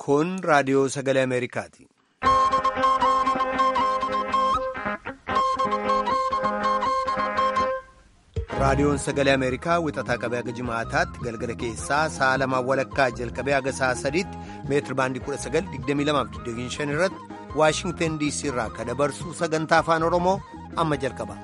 Kun raadiyoo sagalee Ameerikaati. Raadiyoon sagalee Ameerikaa wixataa qabee haga jimaataatti galgala keessaa sa'a lamaa walakkaa jalqabee haga sa'a sadiitti meetiri baandii 1922 irratti Waashingtan DC irraa kan dabarsu sagantaa afaan Oromoo amma jalqaba.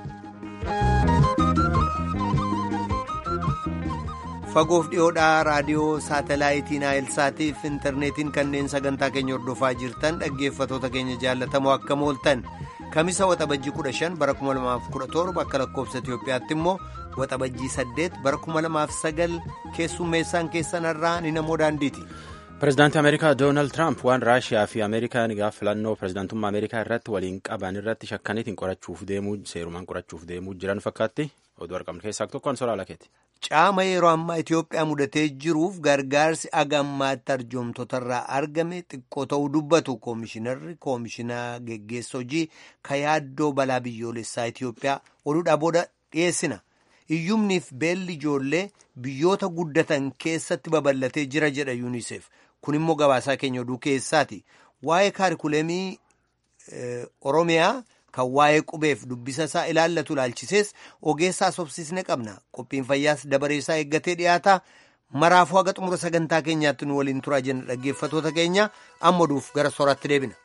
Fagoof dhiyoodhaa raadiyoo saatalaayitii Naayilsaatiif intarneetiin kanneen sagantaa keenya hordofaa jirtan dhaggeeffatoota keenya jaallatamoo akka mooltan kamisa waxabajjii 15 bara 2017 akka lakkoofsa Itoophiyaatti immoo waxabajjii 8 bara 2009 keessummeessaan keessanarraa ni namoo daandiiti. Pireezidaantii Ameerikaa Doonaald Tiraamp waan Raashiyaa fi Ameerikaan gaafa filannoo pireezidaantummaa Ameerikaa irratti waliin qaban irratti shakkaniitiin qorachuuf deemuu seerumaan qorachuuf deemuu jiran fakkaatti oduu argamnu keessaa tokkoon soraa lakeeti. Caama yeroo ammaa Itoophiyaa mudatee jiruuf gargaarsi agammaatti arjoomtotarraa argame xiqqoo ta'uu dubbatu koomishinarri koomishinaa geggeessa hojii ka yaaddoo balaa biyyoolessaa Itoophiyaa oduudhaa booda dhiyeessina. Iyyumniif beelli ijoollee biyyoota guddatan keessatti babal'atee jira jedha yuuniseef kun immoo gabaasaa keenya oduu keessaati. Waa'ee kaarikuleemii Oromiyaa. kan waa'ee qubeef dubbisa isaa ilaallatu ilaalchisees ogeessaa sobsisne qabna qophiin fayyaas dabareessaa eeggatee dhiyaata maraafuu haga xumura sagantaa keenyaatti nu waliin turaa jenna dhaggeeffatoota keenya amma oduuf gara sooratti deebina.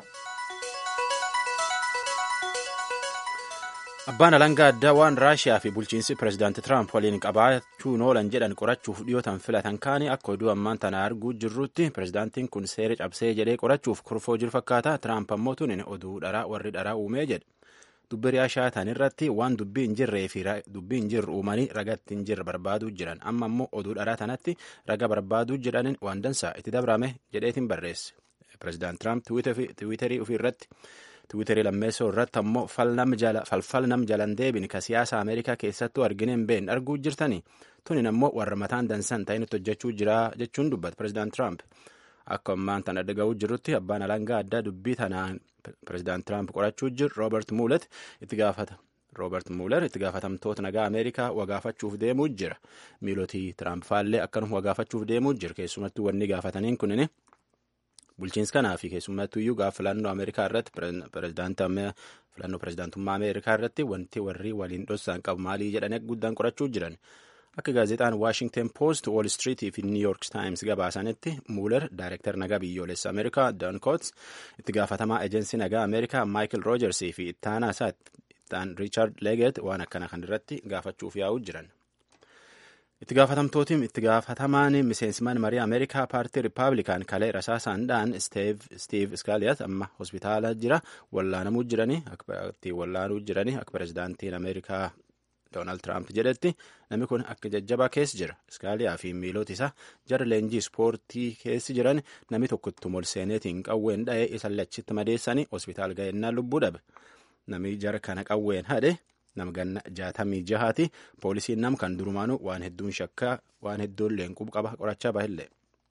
Abbaan alangaa addaa waan Raashiyaa fi bulchiinsi pireezidaanti Tiraamp waliin qabaachuun oolan jedhan qorachuuf dhiyootan filatan kaanii akka oduu ammaan tana arguu jirrutti pireezidaantiin kun seera cabsee jedhee qorachuuf kurfoo jiru fakkaata. Tiraamp ammoo tun oduu dharaa warri dharaa uumee jedhe. Dubbi Raashiyaa tan irratti waan dubbii hin jirree fi dubbii hin jirre uumanii ragatti hin jirre barbaaduu jiran amma ammoo oduu dharaa tanatti raga barbaaduu jedhaniin waan dansaa itti dabrame jedheetiin barreesse. Pireezidaant Tiraamp tiwiiterii ofii irratti. Tiwiiterii lammeessoo irratti ammoo falfal nam jalan deebin ka siyaasa Ameerikaa keessattuu argineen been arguu jirtanii tunin ammoo warra mataan dansan ta'initti hojjechuu jira jechuun dubbata pireezidaant Tiraamp. Akka ammaan tana dhaga'uu jirrutti abbaan alangaa addaa dubbii tanaan pireezidaant Tiraamp qorachuu jiru Roobert Muulet itti gaafata. Roobert Muuler itti gaafatamtoota nagaa Ameerikaa wagaafachuuf deemuu jira. Miilotii Tiraamp faallee akkanuma wagaafachuuf deemuu jira. Keessumattuu wanni gaafataniin kunini. Bulchiinsi kanaa fi keessumattuu iyyuu gaafa filannoo Ameerikaa irratti filannoo pireezidaantummaa Ameerikaa irratti wanti warri waliin dhossaan qabu maalii jedhanii guddaan qorachuu jiran. Akka gaazexaan Washington Post, Wall Street fi New York Times gabaasanitti Muuler Daayirektar nagaa biyyoolessa Ameerikaa Don Coats itti gaafatamaa ejensii nagaa Ameerikaa Michael Rogers fi ittaanaa isaa ittaan Richard Leggett waan akkana kan irratti gaafachuuf yaa'uu jiran. itti gaafatamtootiin itti gaafatamaan miseensman marii ameerikaa paartii rippaabilikaan kalee rasaasaandhaan stiiv iskaaliyat amma hospitaala jira wallaanamuu jiranii itti wallaanuu jiranii akka pireezidaantiin ameerikaa doonaald tiraamp jedhetti namni kun akka jajjabaa keessa jira iskaaliyaa fi miilota isaa jara leenjii ispoortii keessi jiran namni tokkotti molseeneetiin qawween dha'ee isa lachitti madeessanii hospitaal ga'ennaan lubbuu dhabe namni jara kana qawween hadhe nama ganna jaatamii jahaati poolisiin nam kan durumaanu waan hedduun shakkaa waan hedduun leenquu qaba qorachaa bahillee.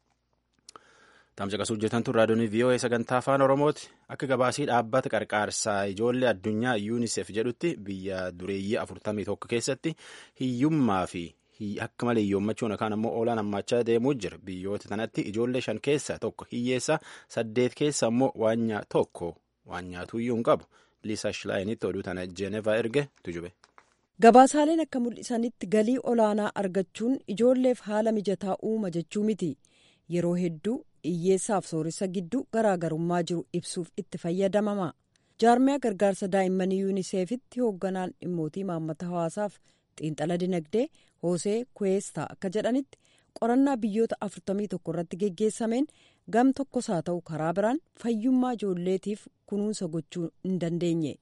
Taamsa qasuu jirtan tun raadiyoon VOA sagantaa afaan Oromooti akka gabaasii dhaabbata qarqaarsaa ijoollee addunyaa UNICEF jedhutti biyya dureeyyii afurtamii tokko keessatti hiyyummaa fi akka malee hiyyoomachuun yookaan ammoo oolaan hammaachaa deemuu jira biyyoota kanatti ijoollee shan keessaa tokko hiyyeessa saddeet keessa ammoo waan tokko waan nyaatuuyyuu hin qabu. Liisa Shilaayiinitti oduu tana Jeenevaa erge tujube. Gabaasaaleen akka mul'isanitti galii olaanaa argachuun ijoolleef haala mijataa uuma jechuu miti. Yeroo hedduu hiyyeessaaf sooressa gidduu garaagarummaa jiru ibsuuf itti fayyadamama. Jaarmiyaa gargaarsa daa'immanii yuuniseefitti hoogganaan dhimmootii maammata hawaasaaf xiinxala dinagdee Hoosee Kuweestaa akka jedhanitti qorannaa biyyoota 41 irratti geggeessameen gam tokkos haa ta'u karaa biraan fayyummaa ijoolleetiif kunuunsa gochuu hin dandeenye.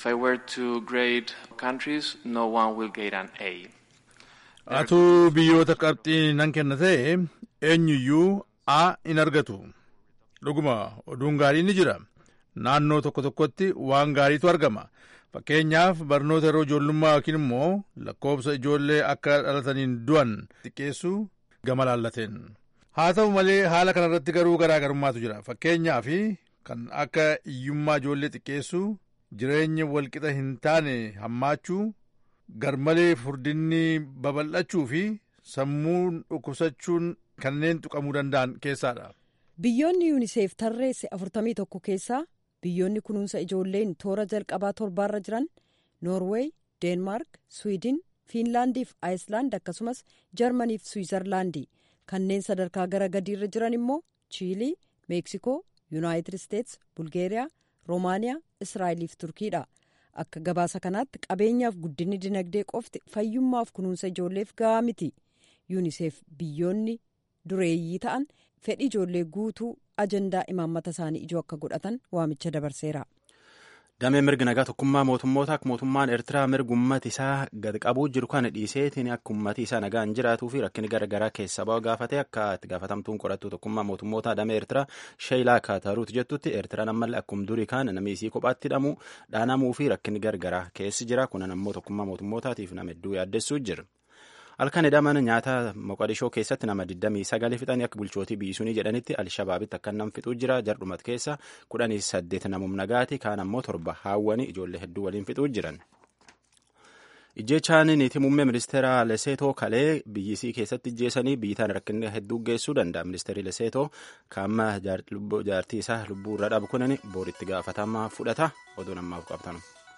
Atuu biyyoota qabxii nan kenna ta'e eenyuyyuu A in argatu. Dhuguma oduun gaariin ni jira. Naannoo tokko tokkotti waan gaariitu argama. Fakkeenyaaf barnoota yeroo ijoollummaa yookiin immoo lakkoofsa ijoollee akka dhalataniin du'an xiqqeessuu gama laallateen. Haa ta'u malee haala kanarratti garuu garaagarummaatu jira. Fakkeenyaaf kan akka hiyyummaa ijoollee xiqqeessuu, jireenya walqixa hin taane hammaachuu, garmalee furdinni babal'achuu fi sammuun dhukkubsachuun kanneen tuqamuu danda'an keessaadha. biyyoonni yuuniseef tarreesse 41 keessaa biyyoonni kunuunsa ijoolleen toora jalqabaa torbaarra jiran noorweey deenmaark swiidin fiinlaandii fi aayislaand akkasumas jarmanii fi swiizerlaandi kanneen sadarkaa gara gadiirra jiran immoo chiilii meeksikoo yuunaayitid isteets bulgeeriyaa roomaaniyaa israa'elii fi turkiidha akka gabaasa kanaatti qabeenyaaf guddinni dinagdee qofti fayyummaaf kunuunsa ijoolleef gahaa miti yuuniseef biyyoonni dureeyyii ta'an fedhii ijoollee guutuu ajandaa imaammata isaanii ijoo akka godhatan waamicha dabarseera. damee mirga nagaa tokkummaa mootummoota akka mootummaan eertiraa mirga ummati isaa gad qabuu jiru kana dhiiseetiin akka ummati isaa nagaan jiraatuu fi rakkinni garaagaraa keessa ba'u gaafate akka itti gaafatamtuun qorattuu tokkummaa mootummoota damee eertiraa sheeyilaa kaataruut jettutti eertiraan ammallee akkuma durii kaan namni isii kophaatti hidhamuu dhaanamuu fi rakkinni garaagaraa keessi jira kunan ammoo tokkummaa mootummootaatiif nama hedduu yaaddessuu jira. halkan hidhaman nyaata moqadishoo keessatti nama 29 fixanii akka bulchootii biyyisuunii jedhanitti alshabaabitti akka nam fixuu jira jardhumat keessa 18 namum nagaati kaan ammoo torba haawwanii ijoollee hedduu waliin fixuu jiran. ijjechaan niitii muummee ministeera leseetoo kalee biyyisii keessatti ijjeessanii biyyitaan rakkinni hedduu geessuu danda'a ministeerri leseetoo kaamma jaartii isaa lubbuu irra dhabu kunin booritti gaafatama fudhata oduu namaaf qabtan.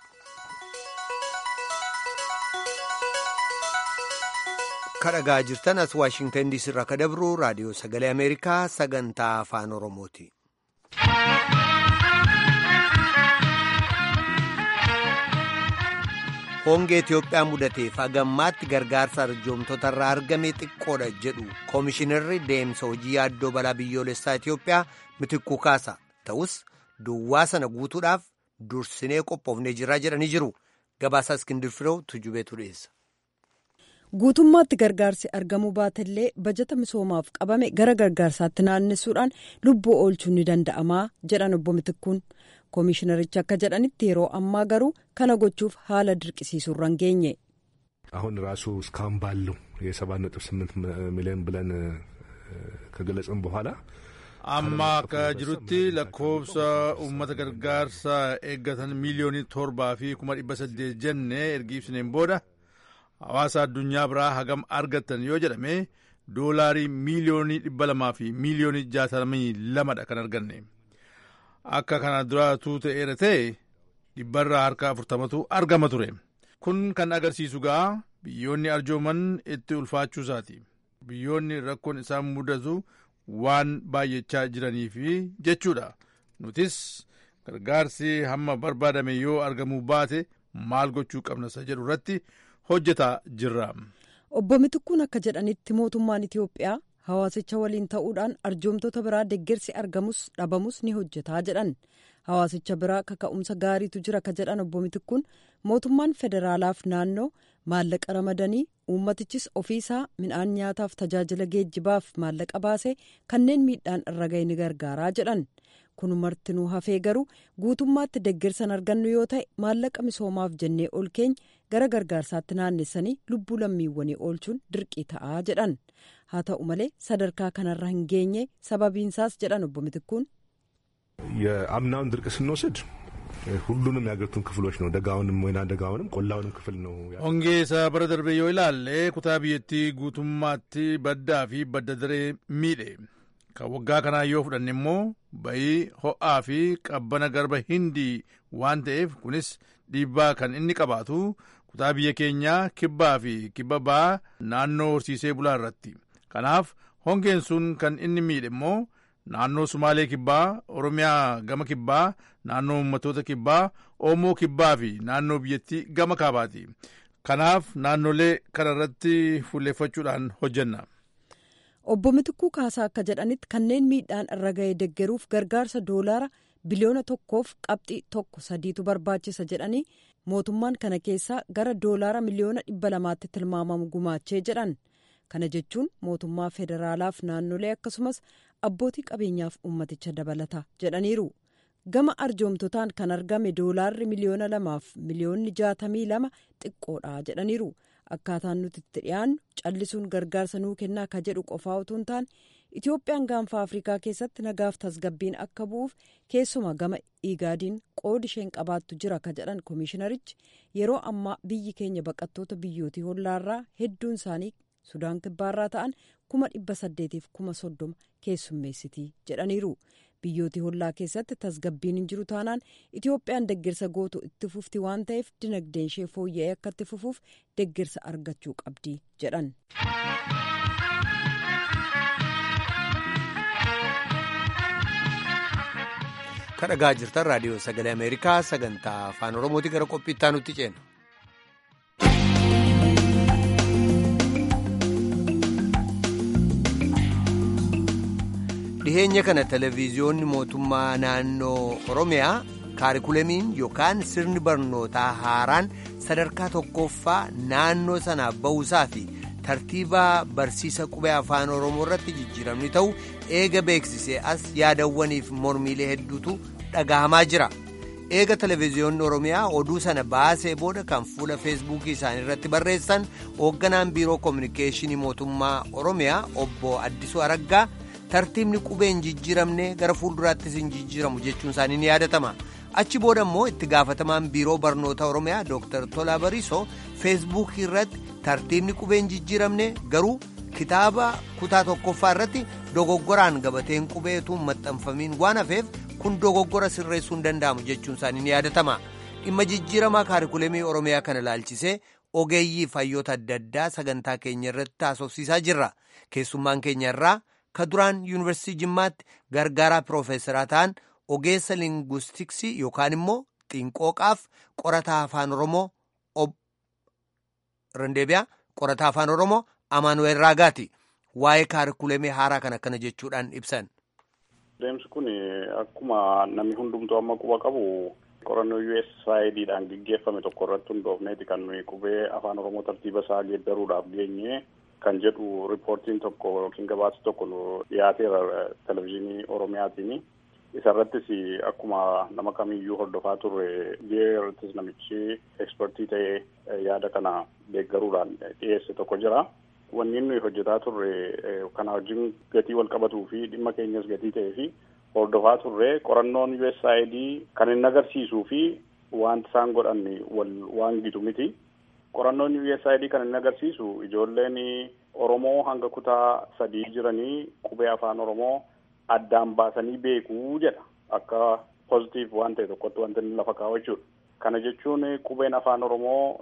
kadhagaa jirtan as waashingtan diisii irraa ka dabru raadiyoo sagalee ameerikaa sagantaa afaan oromooti. hongee itiyoophiyaa mudateef hagammaatti gargaarsa arjoomtota irraa argame xiqqoodha jedhu koomishinarri deemsa hojii yaaddoo balaa biyyoolessaa itiyoophiyaa mitikkuu kaasa ta'us duwwaa sana guutuudhaaf dursinee qophoofnee jirraa jedhanii jiru gabaasaa iskindir firoo tujubeetu dhiyeessa. guutummaatti gargaarsi argamuu baatellee bajata misoomaaf qabame gara gargaarsaatti naannessuudhaan lubbuu oolchuun ni danda'amaa jedhan obbo Mitikkuun koomishinarichi akka jedhanitti yeroo ammaa garuu kana gochuuf haala dirqisiisuurra hin geenye. አሁን ራሱ እስካሁን ባለው የሰባት ነጥብ ስምንት ሚሊዮን ብለን ከገለጽን በኋላ amma akka jirutti lakkoofsa uummata gargaarsa eeggatan miiliyoonii torbaa fi kuma dhibba saddeet jenne ergi ibsineen booda hawaasa addunyaa biraa hagam argattan yoo jedhame doolaarii miiliyoonii dhibba lamaa fi miiliyoonii jaatamii lamadha kan arganne akka kana duraatuu ta'eera ta'e dhibbarraa harka afurtamatu argama ture kun kan agarsiisu gaa biyyoonni arjooman itti ulfaachuu isaati biyyoonni rakkoon isaan mudatu waan baay'achaa jiraniif jechuudha nutis gargaarsi hamma barbaadame yoo argamuu baate maal gochuu qabna isa jedhu irratti hojjetaa jirra. obbo Mitikkuun akka jedhanitti mootummaan Itiyoophiyaa hawaasicha waliin ta'uudhaan arjoomtota biraa deeggarsi argamus dhabamus ni hojjetaa jedhan hawaasicha biraa kaka'umsa gaariitu jira ka jedhan obbo Mitikkuun mootummaan federaalaaf naannoo maallaqa ramadanii uummatichis ofiisaa midhaan nyaataaf tajaajila geejjibaaf maallaqa baasee kanneen miidhaan irra ga'e ni gargaaraa jedhan kun martinuu hafee garuu guutummaatti deeggarsan argannu yoo ta'e maallaqa misoomaaf jennee ol keenya gara gargaarsaatti naannessanii lubbuu lammiiwwanii oolchuun dirqii ta'aa jedhan haa ta'u malee sadarkaa kanarra hin geenye sababiinsaas jedhan obbo Mitikkuun. የአምናውን ድርቅ ስንወስድ ሁሉንም የሀገሪቱን ክፍሎች ነው ደጋውንም ወይና ደጋውንም ቆላውንም ክፍል ነው hongee isa bara darbe yoo ilaalle kutaa biyyattii guutummaatti baddaa fi badda daree miidhe kan waggaa kanaa yoo fudhanne immoo bayii ho'aa fi qabbana garba hindii waan ta'eef kunis dhiibbaa kan inni qabaatu kutaa biyya keenyaa kibbaa fi kibba ba'aa naannoo horsiisee bulaa irratti kanaaf hongeen sun kan inni miidhe immoo naannoo sumaalee kibbaa oromiyaa gama kibbaa naannoo ummatoota kibbaa oomoo kibbaa fi naannoo biyyattii gama kaabaati kanaaf naannolee kana irratti fuulleeffachuudhaan hojjenna. obbo Mitikuu Kaasaa akka jedhanitti kanneen miidhaan irra ga'e deggeruuf gargaarsa doolaara biliyoona tokkoof qabxii tokko sadiitu barbaachisa jedhanii mootummaan kana keessaa gara doolaara miliyoona dhibba lamaatti tilmaamamu gumaachee jedhan kana jechuun mootummaa federaalaaf naannolee akkasumas abbootii qabeenyaaf ummaticha dabalata jedhaniiru gama arjoomtotaan kan argame doolaarri miliyoona lamaaf miliyoonni jaatamii lama xiqqoodha jedhaniiru. akkaataan nuti itti dhiyaannu callisuun gargaarsa nuu kennaa ka jedhu qofaa utuu hin taane itoophiyaan gaanfa afrikaa keessatti nagaaf tasgabbiin akka bu'uuf keessumaa gama iigaadiin qoodi isheen qabaattu jira ka jedhan koomishinarichi yeroo ammaa biyyi keenya baqattoota biyyootii hollaarraa hedduun isaanii sudaan kibbaarraa ta'an kuma dhibba saddeetiif kuma soddoma keessummeessitii jedhaniiru biyyooti hollaa keessatti tasgabbiin hin jiru taanaan itoophiyaan deeggarsa gootu itti fufti waan ta'eef dinagdeen ishee fooyya'ee akka itti fufuuf deeggarsa argachuu qabdi jedhan. kan dhagaa jirtan raadiyoo sagalee ameerikaa sagantaa afaan oromooti gara qophiittaa nutti ceena. dhiheenya kana televiziyoonni mootummaa naannoo oromiyaa kaarikulamiin yookaan sirni barnootaa haaraan sadarkaa tokkoffaa naannoo sanaaf ba'uusaa fi tartiiba barsiisa qubee afaan oromoo irratti jijjiiramni ta'u eega beeksisee as yaadawwaniif mormiilee hedduutu dhagahamaa jira eega televiziyoonni oromiyaa oduu sana baasee booda kan fuula feesbuukii isaanii irratti barreessan hoogganaan biiroo koominikeeshinii mootummaa oromiyaa obbo addisuu araggaa tartiibni qubee hin jijjiiramne gara fuulduraattis hin jijjiiramu jechuun isaanii ni yaadatama achi booda immoo itti gaafatamaan biiroo barnoota oromiyaa dooktar tolaa bariisoo feesbuukii irratti tartiibni qubee hin jijjiiramne garuu kitaaba kutaa tokkoffaa irratti dogoggoraan gabateen qubeetu maxxanfamiin waan hafeef kun dogoggora sirreessuu hin danda'amu jechuun isaanii ni yaadatama dhimma jijjiiramaa kaarikulemii oromiyaa kana ilaalchisee ogeeyyii fayyoota adda addaa sagantaa keenya irratti haasofsiisaa jirra keessummaan keenya irraa ka duraan yuunivarsiitii jimmaatti gargaaraa piroofeesaraa ta'an ogeessa linguistiksii yookaan immoo xiinqooqaaf qorataa afaan oromoo rendeebiyaa qorataa afaan oromoo amaanuweel raagaati waa'ee kaarikulemii haaraa kan akkana jechuudhaan ibsan. Deemsi kun akkuma namni hundumtuu amma quba qabu qorannoo USAIDdhaan gaggeeffame tokko irratti hundoofneeti kan nuyi qubee afaan oromoo tartiiba isaa geeddaruudhaaf geenye kan jedhu riippoortiin tokko yookiin gabaasa tokko nu dhiyaateera televezyiinii oromiyaatiin. Isa irrattis akkuma nama kamiyyuu hordofaa turre irrattis namichi ekspertii ta'ee yaada kana deeggaruudhaan dhiyeesse tokko jira. Wanni nuyi hojjetaa turre kana wajjin gatii wal qabatuu fi dhimma keenyas gatii ta'ee fi hordofaa turre qorannoon USAID kan inni agarsiisuu fi wanti isaan godhan wal waan gitu miti. Qorannoon USAID kan inni agarsiisu ijoolleen Oromoo hanga kutaa sadii jiranii qubee afaan Oromoo addaan baasanii beekuu jedha akka pozitiif waan ta'e tokkotti wanti inni lafa kaa'u jechuudha. Kana jechuun qubeen afaan Oromoo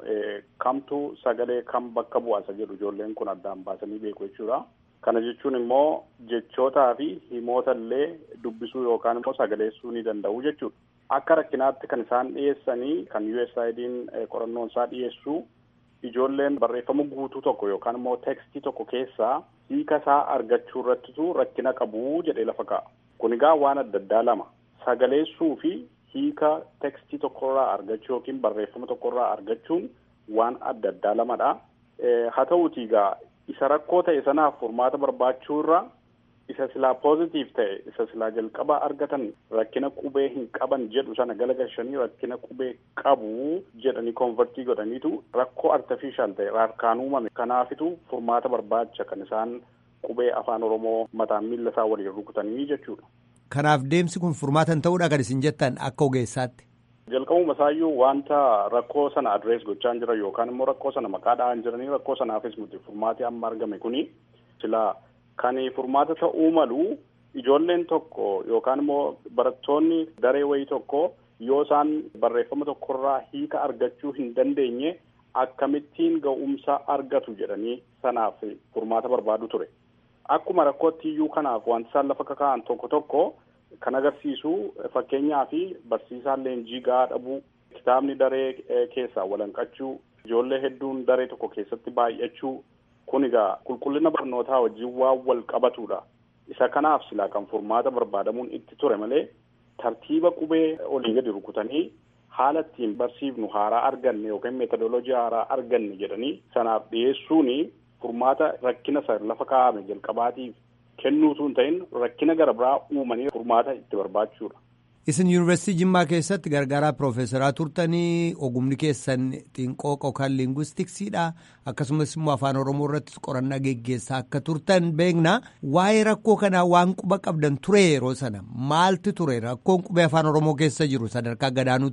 kamtu sagalee kam bakka bu'aasa jedhu ijoolleen kun addaan baasanii beeku jechuudha. Kana jechuun immoo jechootaa fi himoota illee dubbisuu yookaan immoo sagaleessuu ni danda'u jechuudha. Akka rakkinaatti kan isaan dhiyeessanii kan USAID'n qorannoon isaa dhiyeessu ijoolleen barreeffama guutuu tokko yookaan immoo tekstii tokko keessaa hiika isaa argachuu irrattitu rakkina qabu jedhee lafa kaa'a. Kun egaa waan adda addaa lama sagaleessuu fi hiika tekstii tokkorraa argachuu yookiin barreeffama tokkorraa argachuun waan adda addaa lamadha. Haa ta'uuti egaa isa rakkoo ta'e sanaaf furmaata barbaachuu irra isa silaa poozitiif ta'e isa silaa jalqaba argatan rakkina qubee hin qaban jedhu sana galagalchanii rakkina qubee qabu jedhanii konvertii godhaniitu rakkoo artifishaal ta'e harkaan uumame kanaafitu furmaata barbaacha kan isaan qubee afaan oromoo mataan miila isaa waliin rukutanii jechuudha. Kanaaf deemsi kun furmaatan ta'uudha kan isin jettan akka ogeessaatti. Jalqabuma isaayyuu wanta rakkoo sana adrees gochaa jiran yookaan immoo rakkoo sana maqaa dha'an jiranii rakkoo sanaafis nuti furmaati amma argame kuni silaa kan furmaata ta'uu malu ijoolleen tokko yookaan immoo barattoonni daree wayii tokko yoo isaan barreeffama tokkorraa hiika argachuu hin dandeenye akkamittiin ga'umsa argatu jedhanii sanaaf furmaata barbaadu ture. Akkuma rakkootti iyyuu kanaaf wanti isaan lafa kaka'an tokko tokko kan agarsiisu fakkeenyaa fi barsiisaan leenjii gahaa dhabuu kitaabni daree keessaa walanqachuu ijoollee hedduun daree tokko keessatti baay'achuu kun egaa qulqullina barnootaa wajjin waan wal qabatudha. Isa kanaaf silaa kan furmaata barbaadamuun itti ture malee tartiiba qubee olii gadi rukutanii haala ittiin barsiifnu haaraa arganne yookiin meetodoloojii haaraa arganne jedhanii sanaaf dhiyeessuun furmaata rakkina isa lafa kaa'ame jalqabaatiif kennuutu hin ta'in rakkina gara biraa uumanii furmaata itti barbaachuudha. Isin yuunivarsiitii Jimmaa keessatti gargaaraa piroofeesaraa turtanii ogumni keessan xiinqooqa yookaan liingwistiksiidha akkasumas immoo afaan oromoo irratti qorannaa geggeessaa akka turtan beekna waa'ee rakkoo kanaa waan quba qabdan ture yeroo sana maalti ture rakkoon qubee afaan oromoo keessa jiru sadarkaa gadaanutti.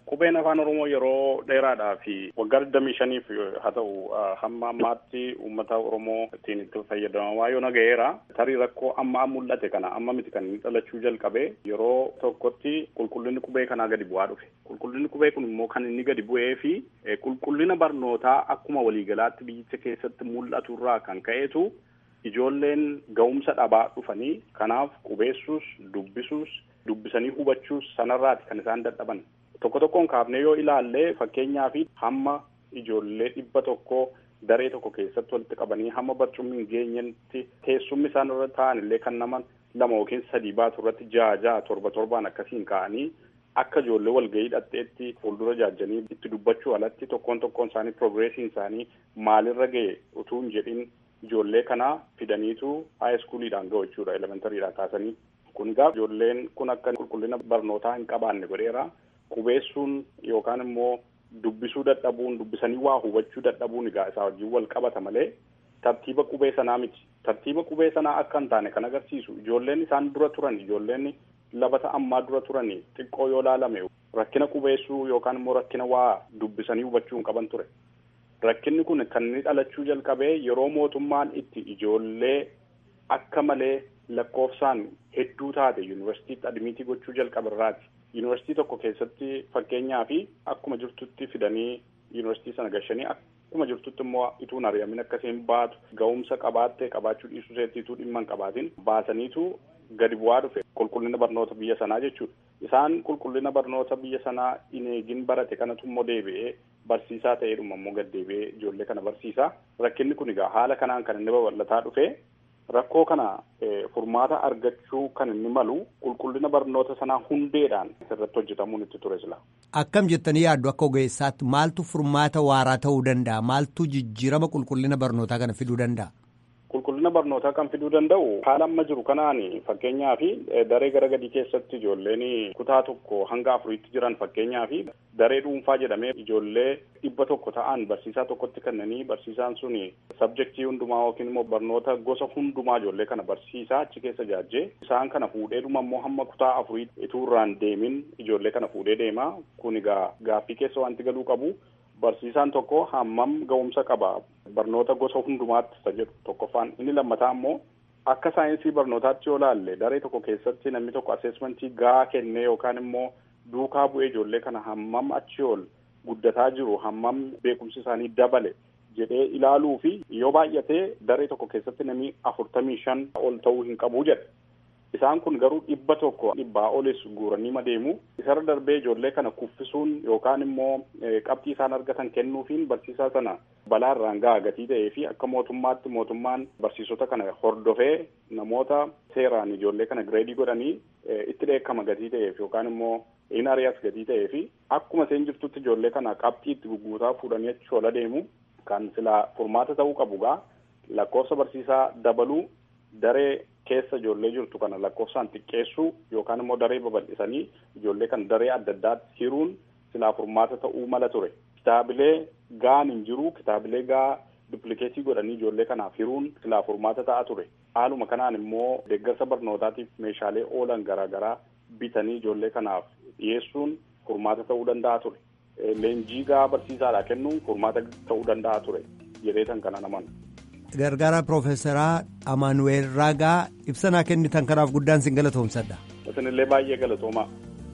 Qubeen afaan Oromoo yeroo dheeraadhaa fi waggaa digdamii shaniif haa ta'u hamma ammaatti uummata Oromoo ittiin itti fayyadamaa yoo naga'eera. Tarii rakkoo amma mul'ate kana amma miti kan inni dhalachuu jalqabe yeroo tokkotti qulqullinni qubee kanaa gadi bu'aa dhufe. Qulqullinni qubee kun immoo kan inni gadi bu'ee fi qulqullina barnootaa akkuma waliigalaatti biyyicha keessatti mul'atu irraa kan ka'eetu ijoolleen ga'umsa dhabaa dhufanii kanaaf qubeessuus dubbisuus dubbisanii hubachuus sanarraati kan isaan dadhaban. Tokko tokkoon kaafnee yoo ilaalle fakkeenyaa fi hamma ijoollee dhibba tokko daree tokko keessatti walitti qabanii hamma barcummi hin geenyetti teessumni isaan irra taa'an illee kan nama lama yookiin sadii baatu irratti ja'a ja'a torba torbaan akkasiin ka'anii akka ijoollee walgahii dhadheetti fuuldura jaajjanii itti dubbachuu alatti tokkoon tokkoon isaanii progreesiin isaanii maalirra ga'e utuu hin jedhin ijoollee kana fidaniitu haayiskuuliidhaan ga'u jechuudha elementariidhaa kaasanii. Kun egaa ijoolleen kun akka qulqullina barnootaa hin qabaanne godheera. Qubeessuun yookaan immoo dubbisuu dadhabuun dubbisanii waa hubachuu dadhabuun egaa isaa wajjin wal qabata malee tartiiba qubee sanaa miti. Tartiiba qubee sanaa akka hin taane kan agarsiisu ijoolleen isaan dura turan ijoolleen labata ammaa dura turan xiqqoo yoo laalame rakkina qubeessuu yookaan immoo rakkina waa dubbisanii hubachuu hin qaban ture. Rakkinni kun kan inni dhalachuu jalqabee yeroo mootummaan itti ijoollee akka malee lakkoofsaan hedduu taate yuunivarsiitiitti admiitii gochuu jalqabarraati. Yuunivarsiitii tokko keessatti fakkeenyaa fi akkuma jirtutti fidanii yuunivarsiitii sana gashanii akkuma jirtutti immoo ituun ari'amin akkasiin baatu ga'umsa qabaattee qabaachuu dhiisuu seettiituu dhimma hin qabaatin baasaniitu gadi bu'aa dhufe qulqullina barnoota biyya sanaa jechuudha. Isaan qulqullina barnoota biyya sanaa hin eegin barate kanatu immoo deebi'ee barsiisaa ta'eedhuma immoo gad deebi'ee ijoollee kana barsiisa. Rakkinni kun egaa haala kanaan kan inni babal'ataa dhufe rakkoo kana furmaata argachuu kan inni malu qulqullina barnoota sanaa hundeedhaan irratti hojjetamuun itti ture sila. Akkam jettanii yaaddu akka ogeessaatti maaltu furmaata waaraa ta'uu danda'a? Maaltu jijjiirama qulqullina barnootaa kana fiduu danda'a? Qulqullina barnootaa kan fiduu danda'u haala amma jiru kanaan fakkeenyaa fi daree gara gadii keessatti ijoolleen kutaa tokko hanga afuriitti jiran fakkeenyaa fi daree dhuunfaa jedhamee ijoollee dhibba tokko ta'an barsiisaa tokkotti kennanii barsiisaan sun sabjektii hundumaa yookiin immoo barnoota gosa hundumaa ijoollee kana barsiisaa achi keessa jaajjee isaan kana fuudheedhuma immoo hamma kutaa afurii ituu irraan deemin ijoollee kana fuudhee deema kun egaa gaaffii keessa wanti galuu qabu. Barsiisaan tokko hammam ga'umsa qaba barnoota gosa hundumaatti isa jedhu tokkoffaan inni lammataa immoo akka saayinsii barnootaatti yoo laalle daree tokko keessatti namni tokko aseesmentii gahaa kennee yookaan immoo duukaa bu'ee ijoollee kana hammam achi ol guddataa jiru hammam beekumsi isaanii dabale jedhee ilaaluu fi yoo baay'atee daree tokko keessatti namni afurtamii shan ol ta'uu hin qabu jedha. Isaan kun garuu dhibba tokko dhibbaa olis guuranii madeemu isarra darbee ijoollee kana kuffisuun yookaan immoo qabxii isaan argatan kennuufiin barsiisaa sana balaa irraan gahaa gatii ta'ee fi akka mootummaatti mootummaan barsiisota kana hordofee namoota seeraan ijoollee kana gireedii godhanii itti dheekkama gatii ta'eef yookaan immoo in ari'as gatii ta'ee fi akkuma isheen jirtutti ijoollee kana qabxii itti gugguutaa fuudhanii achi ol adeemu kan silaa furmaata ta'uu qabu gaa lakkoofsa barsiisaa dabaluu daree keessa ijoollee jirtu kana lakkoofsaan xiqqeessuu yookaan immoo daree babal'isanii ijoollee kana daree adda addaatti hiruun silaa furmaata ta'uu mala ture. Kitaabilee gahaan hin jiru kitaabilee gaa duplikeetii godhanii ijoollee kanaaf hiruun silaa furmaata ta'a ture. Haaluma kanaan immoo deeggarsa barnootaatiif meeshaalee oolan garaagaraa bitanii ijoollee kanaaf dhiyeessuun furmaata ta'uu danda'a ture. Leenjii gaa barsiisaadhaa kennuun furmaata ta'uu danda'a ture jedheetan kana naman. Gargaara Piroofeesaraa Amaanuweel Raagaa ibsanaa kennitan kanaaf guddaan sin galatoomsadha. Isinillee baay'ee galatoomaa.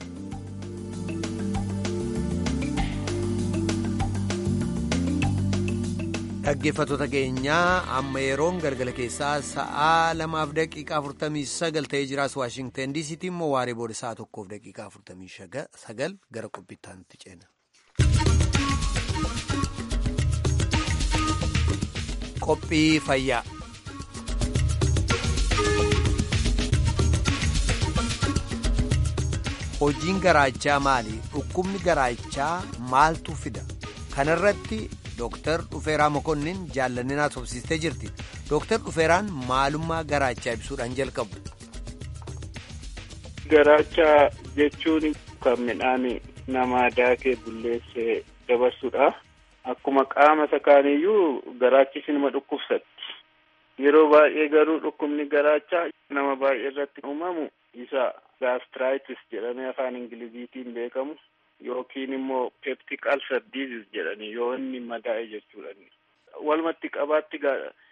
Dhaggeeffattoota keenyaa amma yeroon galgala keessaa sa'aa lamaaf daqiiqaa afurtamii sagal ta'ee jiraas Waashingtan diisiitti immoo waaree booda sa'a tokkoof daqiiqaa afurtamii sagal gara qophiittaanitti ceena. Qophii fayyaa. Hojiin garaachaa maali? Dhukkubni garaachaa maaltu fida? Kanarratti Dooktar Dhufeeraa Mokonnin jaallanninaa tobsistee jirti. Dooktar Dhufeeraan maalummaa garaachaa ibsuudhaan jalqabu. Garaachaa jechuun kan midhaan namaa daakee bulleessee dabarsudha. Akkuma qaama isa kaaniyyuu garaachis nama dhukkubsatti. Yeroo baay'ee garuu dhukkubni garaachaa nama baay'ee irratti uumamu isa gaastiraayitiis jedhamee afaan ingiliziitiin beekamu yookiin immoo peptic ulcer disease jedhani yoo inni madaa'e jechuudha. Walumatti qabaatti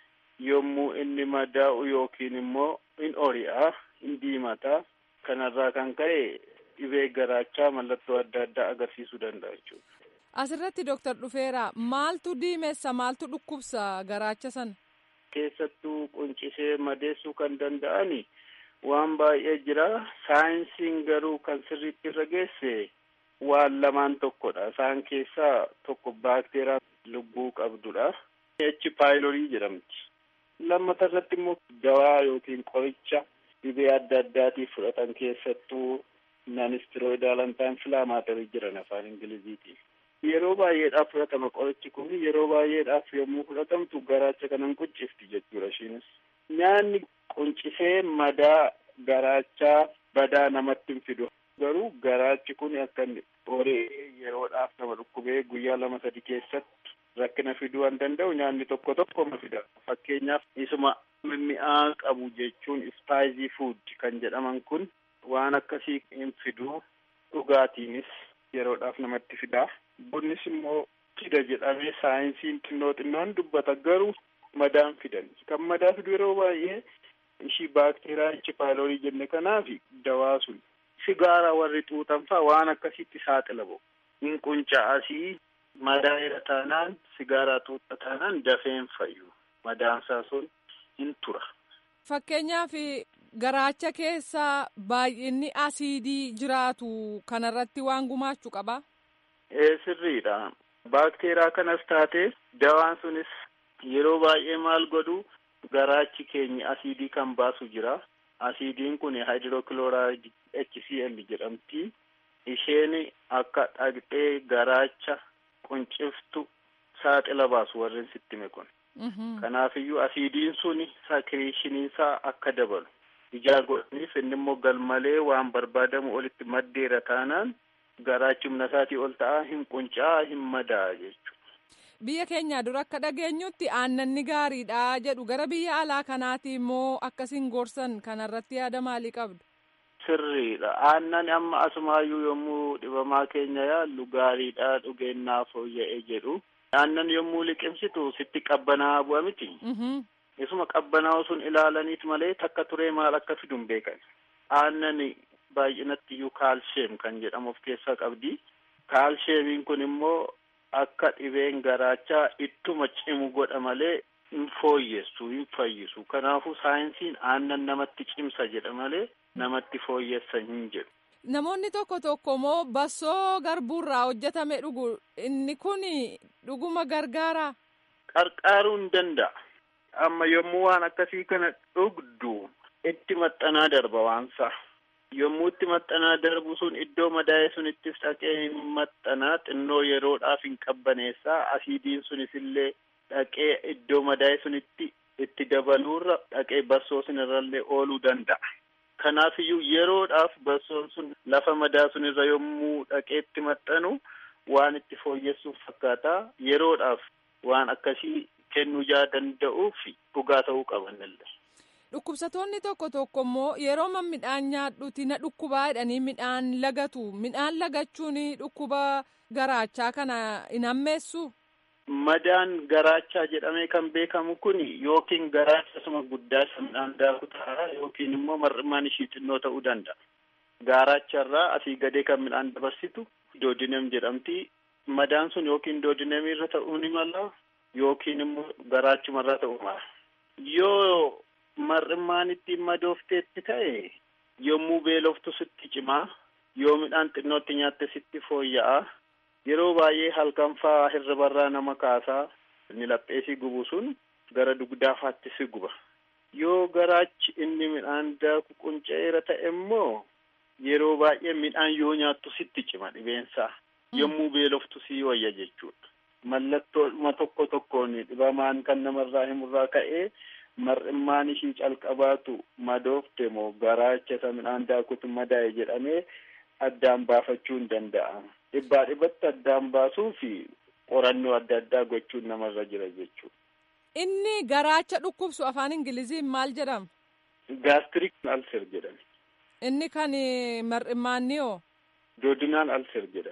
yommuu inni madaa'u yookiin immoo in ori'a in diimata kanarraa kan ka'e dhibee garaachaa mallattoo adda addaa agarsiisuu danda'a jechuudha. Asirratti Dooktar Dhufeera maaltu diimessa maaltu dhukkubsa garaacha sana? Keessattuu quncisee madeessuu kan danda'ani waan baay'ee jira. Saayinsiin garuu kan sirriitti irra geesse waan lamaan tokkodha. Isaan keessaa tokko baakteeraa lubbuu qabdudha. H paayilorii jedhamti. Lammata irratti immoo dawaa yookiin qoricha dhibee adda addaatiif fudhatan keessattuu naanistiroidaal antaanfilaamaatarii jiran afaan ingiliziitiin. Yeroo baay'eedhaaf fudhatama qorichi kun yeroo baay'eedhaaf yommuu fudhatamtu garaacha kanan quncifti jechuudha ishiinis. Nyaanni quncisee madaa garaachaa badaa namatti hin fidu. Garuu garaachi kun akka horee yeroodhaaf nama dhukkubee guyyaa lama sadi keessatti rakkina fiduu waan danda'u nyaanni tokko tokko ma fida. Fakkeenyaaf isuma mi'aa qabu jechuun ispaayizii fuud kan jedhaman kun waan akkasii hin fidu dhugaatiinis yeroodhaaf namatti fidaa. Bunnis immoo fida jedhamee saayinsiin xinnoo xinnoon dubbata garuu madaan fidan. Kan madaa fidu yeroo baay'ee ishii baakteeraa H paayilorii jenne kanaaf dawaa sun sigaaraa warri xuuxan faa waan akkasitti saaxila ba'u. Hin qunca'asii madaa irra taanaan sigaaraa xuuxa taanaan dafeen fayyu. Madaansaa sun hin tura. Fakkeenyaaf garaacha keessa baay'inni asiidii jiraatu kanarratti waan gumaachuu qabaa? Ee sirriidha. Baakteeraa kanas taate dawaan sunis yeroo baay'ee maal godhu garaachi keenya asiidii kan baasu jira. Asiidiin kun hydrochloride HCl jedhamti. Isheen akka dhaqxee garaacha qunciftu saaxila baasu warreen sittime kun. Kanaafiyyuu asiidiin sun sakiriishiniisaa akka dabalu. Ijaa godhaniif inni immoo galmalee waan barbaadamu olitti maddeera taanaan garaachi humna isaatii ol ta'a hin quncaa hin madaa jechuudha. Biyya keenya dura akka dhageenyutti aannanni gaariidha jedhu gara biyya alaa kanaati immoo akkasiin gorsan kanarratti yaada maalii qabdu? Sirriidha. Aannan amma asumaayyuu yommuu dhibamaa keenya yaallu gaariidha dhugeennaa fooyya'ee jedhu. Aannan yommuu liqimsitu sitti qabbanaa bu'a miti. Isuma qabbanaa'u sun ilaalaniit malee takka turee maal akka fidu hin beekan. Aannan baay'inatti iyyuu kaalsheem kan jedhamu of keessaa qabdi. Kaalsheemiin kun immoo akka dhibeen garaachaa ittuma cimu godha malee hin fooyyessu hin fayyisu. Kanaafuu saayinsiin aannan namatti cimsa jedha malee namatti fooyyessa hin jedhu. Namoonni tokko tokko immoo bassoo garbuurraa hojjetame dhugu inni kun dhuguma gargaara. Qarqaaruu hin danda'a. Amma yommuu waan akkasii kana dhugdu itti maxxanaa darba waansa. Yommuu itti maxxanaa darbu sun iddoo madaa'e sunittis dhaqee hin maxxanaa xinnoo yeroodhaaf hin qabbaneessaa asiidiin sunis illee dhaqee iddoo madaa'e sunitti itti dabaluurra dhaqee bassoo sunirrallee ooluu danda'a. Kanaafiyyuu yeroodhaaf bassoon sun lafa madaa sunirra yommuu dhaqee itti maxxanu waan itti fooyyessuuf fakkaata yeroodhaaf waan akkasii kennuu jaa danda'uuf dhugaa ta'uu qabanillee. Dhukkubsatoonni tokko tokko immoo yeroo midhaan nyaadhuuti na dhukkubaa jedhanii midhaan lagatu. Midhaan lagachuun dhukkuba garaachaa kana hin hammeessu. Madaan garaachaa jedhamee kan beekamu kun yookiin garaacha suma guddaa isa midhaan daaku ta'a yookiin immoo mar'imaan ishii xinnoo ta'uu danda'a. Garaacharraa asii gadee kan midhaan dabarsitu doodinem jedhamti. Madaan sun yookiin doodinemii irra ta'uu ni mala yookiin immoo garaachumarra ta'uu mala. Yoo mar'immaan ittiin madoofteetti ta'e yommuu beeloftu sitti cimaa yoo midhaan xinnootti nyaatte sitti fooyya'a yeroo baay'ee halkan faa hirribarraa nama kaasaa inni lapheesii gubu sun gara dugdaafaatti si guba yoo garaachi inni midhaan daaku qunca'eera ta'e immoo yeroo baay'ee midhaan yoo nyaattu sitti cima dhibeensaa yommuu beeloftu si wayya jechuudha mallattoodhuma tokko tokkoon dhibamaan kan namarraa himurraa ka'ee mar'immaan ishii calqabaatu madoofte moo garaacha isa midhaan daakutu madaa'e jedhamee addaan baafachuu hin danda'a. Dhibbaa dhibbatti addaan baasuu fi qorannoo adda addaa gochuun namarra jira jechuudha. Inni garaacha dhukkubsu afaan Ingiliziin maal jedhama? Gaastirik alser jedhame. Inni kan mar'immaanni hoo? Doodinaan alser jedhame.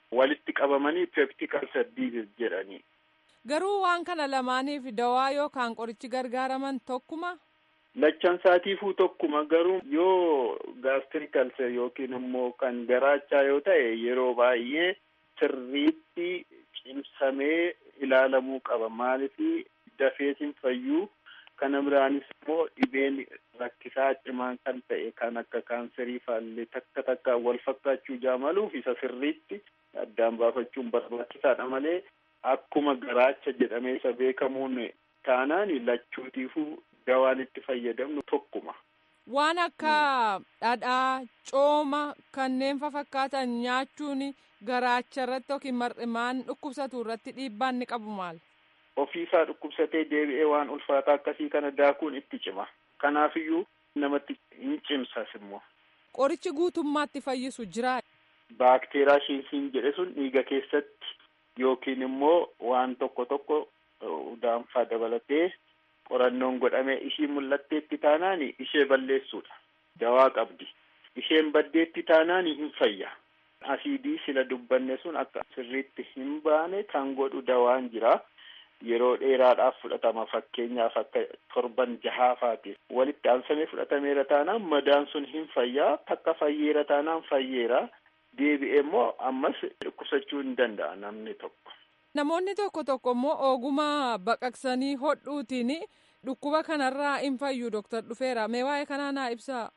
walitti qabamanii peptikal diizis jedhanii. Garuu waan kana lamaaniif dawaa yookaan qorichi gargaaraman tokkuma. Lachan saatiifuu tokkuma garuu yoo gaastirikalse yookiin immoo kan garaachaa yoo ta'e yeroo baay'ee sirriitti cimsamee ilaalamuu qaba maaliif dafeetiin fayyuu kana biraanis immoo dhibeen rakkisaa cimaan kan ta'e kan akka kaanserii faallee takka takka wal fakkaachuu jaamaluuf isa sirriitti addaan baafachuun barbaachisaadha malee akkuma garaacha jedhamee isa beekamuun taanaan lachuutiifuu dawaan itti fayyadamnu tokkuma. Waan akka dhadhaa, cooma kanneen fakkaatan nyaachuun garaacha irratti yookiin mar'imaan dhukkubsatu irratti dhiibbaan ni qabu maal? Ofiisaa dhukkubsatee deebi'ee waan ulfaataa akkasii kana daakuun itti cima. Kanaafiyyuu namatti hin cimsas immoo. Qorichi guutummaatti fayyisu jira. Baakteeraa shiinsiin jedhe sun dhiiga keessatti yookiin immoo waan tokko tokko daanfaa dabalatee qorannoon godhamee ishii mul'atteetti taanaan ishee balleessuudha. Dawaa qabdi. Isheen baddeetti taanaan hin fayya. Asiidii sila dubbanne sun akka sirriitti hin baane kan godhu dawaan jira. Yeroo dheeraadhaaf fudhatama fakkeenyaaf akka torban jahaafaati. Walitti aansamee fudhatameera taanaan madaan sun hin fayyaa takka fayyeera taanaan fayyeera. Deebi'ee immoo ammas dhukkubsachuu hin danda'a namni tokko. Namoonni tokko tokko immoo ogummaa baqaqsanii hodhuutiin dhukkuba kanarraa hin fayyu doktar dhufeera. Mee waa'ee kanaa naa ibsaa.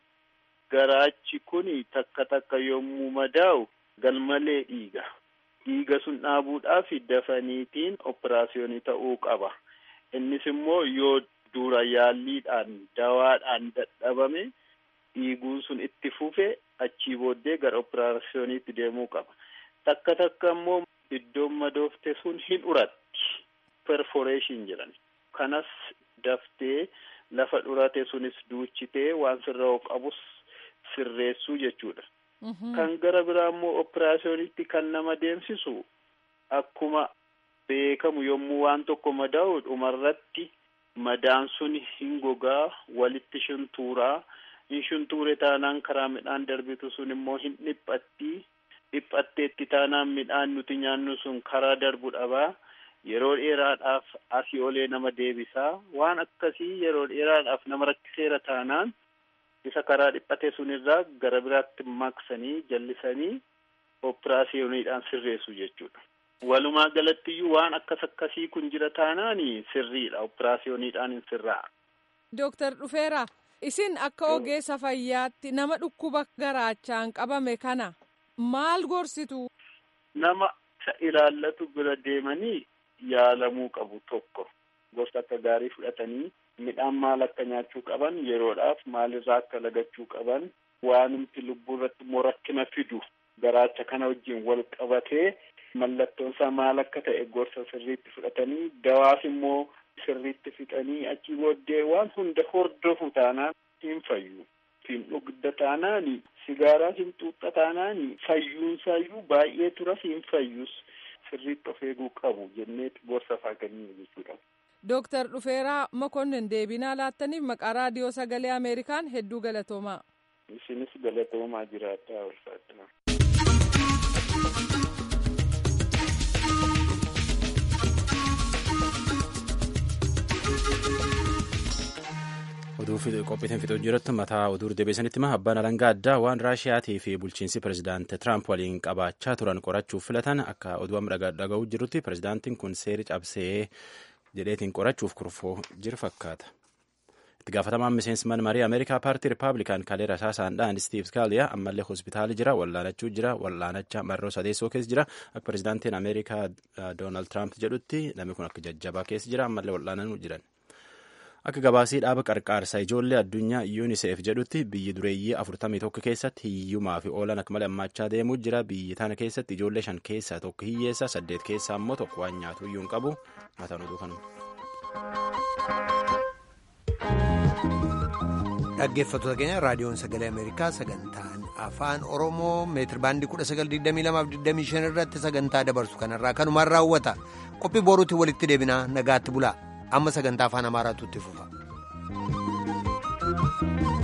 Garaachi kun takka takka yommuu madaa'u galmalee dhiiga. Dhiiga sun dhaabuudhaaf dafaniitiin operaasiyoonii ta'uu qaba. Innis immoo yoo dura yaalliidhaan dawaadhaan dadhabame dhiiguun sun itti fufe achii booddee gara operaasiyooniitti deemuu qaba. Takka takka immoo iddoon madoofte sun hin uratti. Perforeeshin jedhan. Kanas daftee lafa dhurate sunis duuchitee waan sirraa qabus sirreessuu jechuudha. Kan gara biraa immoo operaasiyoonitti kan nama deemsisu akkuma beekamu yommuu waan tokko madaa'u dhumarratti madaan sun hin gogaa walitti shuntuuraa hin shuntuure taanaan karaa midhaan darbitu sun immoo hin dhiphatti dhiphatteetti taanaan midhaan nuti nyaannu sun karaa darbu dhabaa yeroo dheeraadhaaf asii olee nama deebisaa waan akkasii yeroo dheeraadhaaf nama rakkiseera taanaan isa karaa dhiphate sunirraa gara biraatti maqsanii jallisanii operaasiyooniidhaan sirreessu jechuudha. Walumaa galattiyyuu waan akkas akkasii kun jira taanaan sirriidha operaasiyooniidhaan hin sirraa. Dooktar Dhufeera isin akka ogeessa fayyaatti nama dhukkuba garaachaan qabame kana maal gorsitu? Nama isa ilaallatu bira deemanii yaalamuu qabu tokko gosa akka gaarii fudhatanii midhaan maal akka nyaachuu qaban yeroodhaaf maalirraa akka lagachuu qaban waanumti lubbuu irratti immoo rakkina fidu garaacha kana wajjin wal qabatee mallattoon isaa maal akka ta'e gorsa sirriitti fudhatanii dawaas immoo sirriitti fixanii achi booddee waan hunda hordofu taanaan hin fayyu. Hin dhugda taanaan sigaaraa hin xuuxa taanaan fayyuunsaayyuu baay'ee turas hin fayyus sirriitti of eeguu qabu jenneeti gorsa faa kennuu jechuudha. Dooktar Dhufeeraa Mokonnin deebinaa laattaniif maqaa raadiyoo sagalee Ameerikaan hedduu galatoomaa. Isinis galatoomaa jiraattaa ulfaadha. oduu qophiitiin fixuu jirutti mataa oduu deebisanitti hima abbaan alangaa addaa waan raashiyaatii fi bulchiinsi pirezidaanti tiraamp waliin qabaachaa turan qorachuuf filatan akka oduu amma dhaga'uu jirutti pirezidaantiin kun seeri cabsee jedheetiin qorachuuf kurfoo jiru fakkaata. itti gaafatamaan miseensi mana marii ameerikaa paartii rippaabilikaan kaleera saasaan dhaan stiiv skaaliyaa ammallee hospitaali jira wallaanachuu jira wallaanacha marroo sadeessoo keessa jira akka pirezidaantiin ameerikaa doonaald tiraamp jedhutti namni kun akka jajjabaa keessa jira ammallee wallaananuu jiran. akka gabaasii dhaaba qarqaarsa ijoollee addunyaa yuuniseef jedhutti biyyi dureeyyii afurtamii tokko keessatti hiyyumaa fi oolan akka malee hammaachaa deemuu jira biyyi tana keessatti ijoollee shan keessaa tokko hiyyeessa saddeet keessaa immoo tokko waan nyaatu iyyuu hin qabu mataan oduu kanuma. dhaggeeffattoota keenya raadiyoon sagalee ameerikaa sagantaan afaan oromoo meetir baandii kudha sagal digdamii lamaaf digdamii shan irratti sagantaa dabarsu kanarraa kanumaan raawwata qophii boruutti walitti deebinaa nagaatti bulaa amma sagantaa afaan amaaraatu itti fufa.